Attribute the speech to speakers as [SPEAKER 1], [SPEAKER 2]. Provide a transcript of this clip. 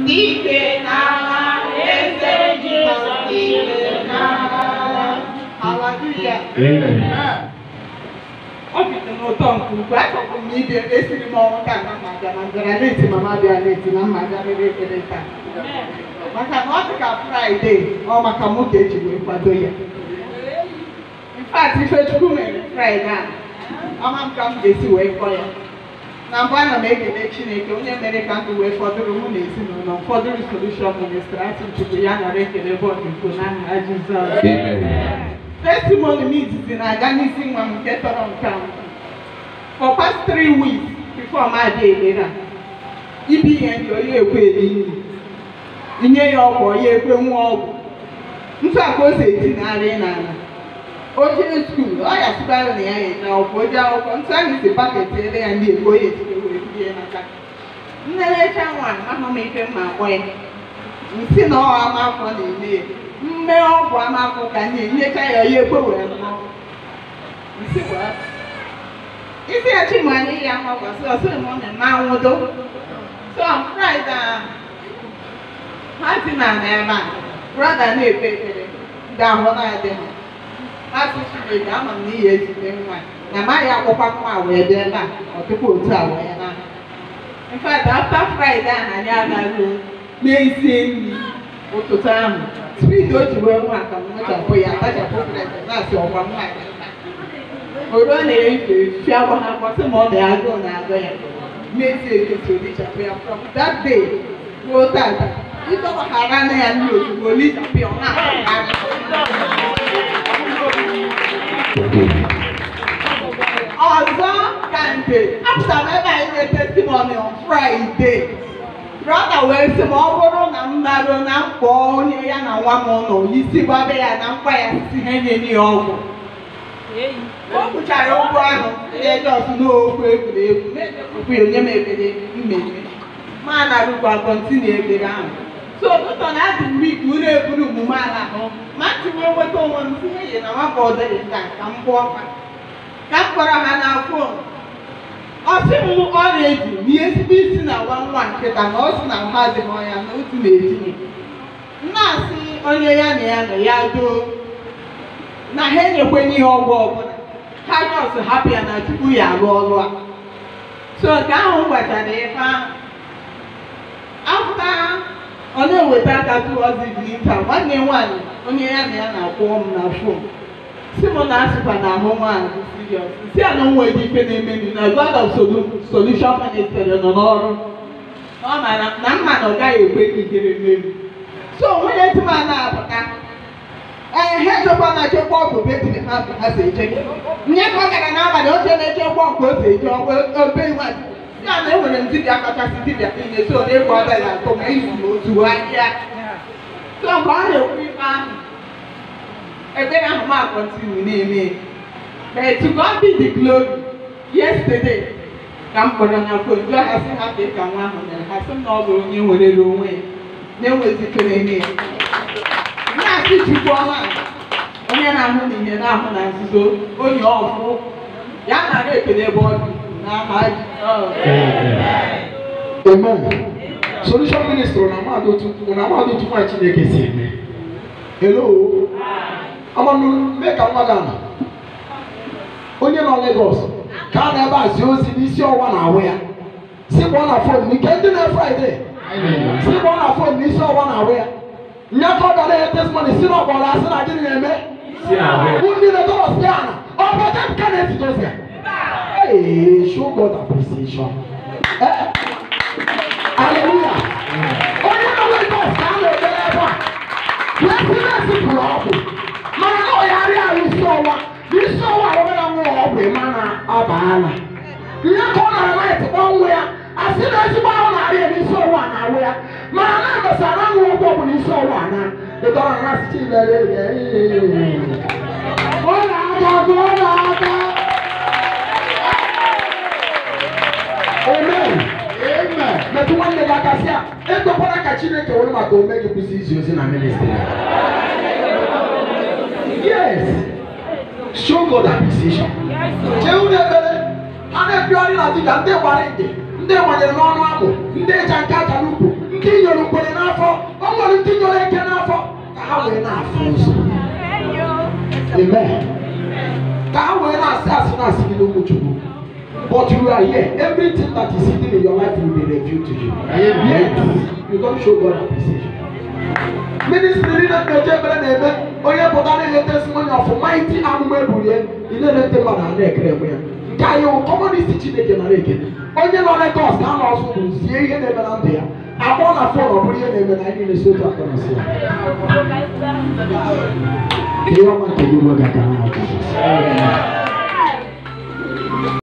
[SPEAKER 1] ndị ike n'agha eze Jizọs ndị ike n'agha haleluya ọ bidoro n'ụtọ nke ukwuu achọkwụ m ibe esiri m ọnwụ ka na mma bịa na mbịara na-eti mama bịa na-eti na mma bịa rere ekele taa maka na ọ dị ka fraịde ọ maka mụ ka eji wee kwado ya infact ifechukwu mere fraịde a ama m ka m ga-esi wee kọ ya na mbụ ana m ekele chineke onye mere ka ndụ wee fọdụrụ mụ na ezinụlọ m fọdụrụ solushọn ministri asị chukwu ya nara ekele bọọdụ nke n'aha jizọs testimony m izizi na-aga n'isi nwa m nke tọrọ nke a for past three weeks before m adị elere a ibi ihe ndị onye ekwe eri nri inye ya ọgwụ onye ekwe nwa ọgwụ ntụ aka o si etinarị n'ala o jee skuul ọ ya sịkwara na ya na ọgwụ oje akwụkwọ ntụ ahụ si paket ele ya ndị ekwe onye etinye wee bie n'aka nnerecha nwa ahụ m ife mma akpọ ya nsị na ọ ama afọ na-eme ya mme ọgwụ ama afọ ka nye nyecha ya onye ekwe wee ṅụọ nsị gwara isi ya chi ma anyị ya ọgwụ sị ọsị m ọ na-eme anwụdo so on Friday a ha si na n'ebe a brọda na-ekpe ekpere ga-ahụ na-adị ha ha sị Chineke ama m na ihe ezite nwa na amaghị akwụkwọ nwa wee bịa ebe a ọ tupu otu a wee na in fact after Friday ahụ anyị agaghị n'ezie nri ụtụtụ ahụ spiid o ji wee nwa ka m nwechapụ ya atachapụ bred na-asị ọkwa nwa oruo na-efe fia gwa ha kwasị ma ọ na-agụụ na-agụ ya n'ezie ekechi olichapụ ya from that day ruo tata ịdọbaghara na ya ndị ozugbo olichapụ ya ọ na-ahụ ọzọ ka nke apụtara m ebe anyị na testimony on Friday brọda wee sị ma ọ bụrụ na m naruo na mkpọ onye ya na nwa m nọ isi gbabe ya na mkpa ya si ha enye ya ọgwụ o kpuchara ụgwọ ahụ Lagos n'okwu egwuregwu okwu onye m ekpere mmemme ma narụkwa kọntinu ekpere ahụ so ụtụtụ na adị m wik unu eburu omume ala ahụ ma tiwe nweta onwe m tinye ya na nwakọ ọdịrị nta ka m gbuo ọkwa ka m kpọrọ ha na fon ọsị m ọrịa eji na ihe ezigbo isi na nwa nwa nkịta na ọ sị na ha adịghị ọnya na otu na-etinye na-asị onye ya na ya nọ ya doo na ha enyekwenye ihe ọgwụ ọbụla ha nọọsụ hapụ ya na tupu ya arụ ọrụ a so nke ahụ m gbachara ife ahụ afta ọ na-eweta aka towards evening time nwanne nwaanyị onye ya na ya na-akwụ m na fon si m na asịkwa na ahụ nwaanyị bụ serious si ya na o nwere ife na-emenu na God of Solu- Solution Ministry nọ n'ọrụ ọ mara na mma na ọ gaghị ekwe ka ikere mmeri so nwunye di m a na-apụta ee ha echekwa na echekwa ọgwụ betiri ha bụ ha si eche nye ka ọ gara n'abalị oche na-echekwa ọgwụ o si eche ọgwụ obe nwa ya na enwere m dibịa kachasị dibịa niile so na-ekwe ọbịa na atọ ma izu na otu ahịa so mgbe ọ na-ekwu ife ahụ ekpere ahụ ma kọntinu na-eme but to God be the glory yesterday ka m kpọrọ na fon jụọ ha sị ha ka nwa ahụ mere ha sị m na ọ bụ onye werere onwe ya na-enwezitere eme ya na-asị chukwu ọma onye na-ahụ n'ihe na-ahụ na nzuzo onye ọfụ ya nara ekele ebe ọ dị n'aha Jizọs.
[SPEAKER 2] Amen. Solution ministry na mmadụ otu na mmadụ otu nwa Chineke si eme. Hello. Amanụ mee ka nwa gị ama. Onye nọ Lagos ka a na-ebe a zie ozi n'isi ọwa na ahụ ya. Si kpọọ na fon nke ndị na Fraịde. Si kpọọ na fon n'isi ọwa na ahụ ya. Nyakọ gara ya testimony si na ọgbọrọ asị na gịnị na-eme. Bụ ndị na-edọrọ si ana. Ọ bụ ọcha nke na-esite ozi a. Hey, show God appreciation. Eh? Hallelujah. Onye nọ Lagos ka a na-ekpere ebe a. President pụrụ ọgwụ. Mana na ọyarị ahụ isi ọwa. Isi ọwa ahụ na nwa ọgwụ ịma na abaala. Ihe ka ọ na-ala etikpọ nwa ya. Asị na ezigbo ahụ na-arị ya n'isi ọwa na-awụ ya. Mana na emesa na nwa ọgwụ ọgwụ n'isi ọwa na. Ịdọrọ na asị Chidere ya. Ọ na-aga ọ na-aga. Amen. Amen. Metụ nwanne gị aka sị a, ekwekwara ka Chineke were maka ome gị kwụsị izi ozi na ministry. Yes. Show God appreciation. Chee unu ekpere, ha na-epiọrị na dibịa ndị gbara ide, ndị gbanyere n'ọnụ akpụ, ndị eja nke aja n'ukwu, ndị inyere ngwere n'afọ o nwere ndị nyere eke n'afọ ka ha wee na-afụ ụzọ amen ka ha wee na-asị asị na-asị gị n'okwu chukwu but you are here everything that is hidden in your life will be revealed to you yes you don show God appreciation ministry niile na-eje ebere na-eme onye pụta na-enye testimony of mighty amụma ebulie ị na-elete mmadụ a na-ekere enwe ya nke anyị wụ kọmunist chineke nara ekene onye nọ Lagos ka a na ọzọ bụrụ zie ihe na-eme na ndụ ya akpọ na fon ọ bụrụ ihe na-eme na anyị niile si otu aka na si ya ihe ọma nke gị nwe ga-aga na Jizọs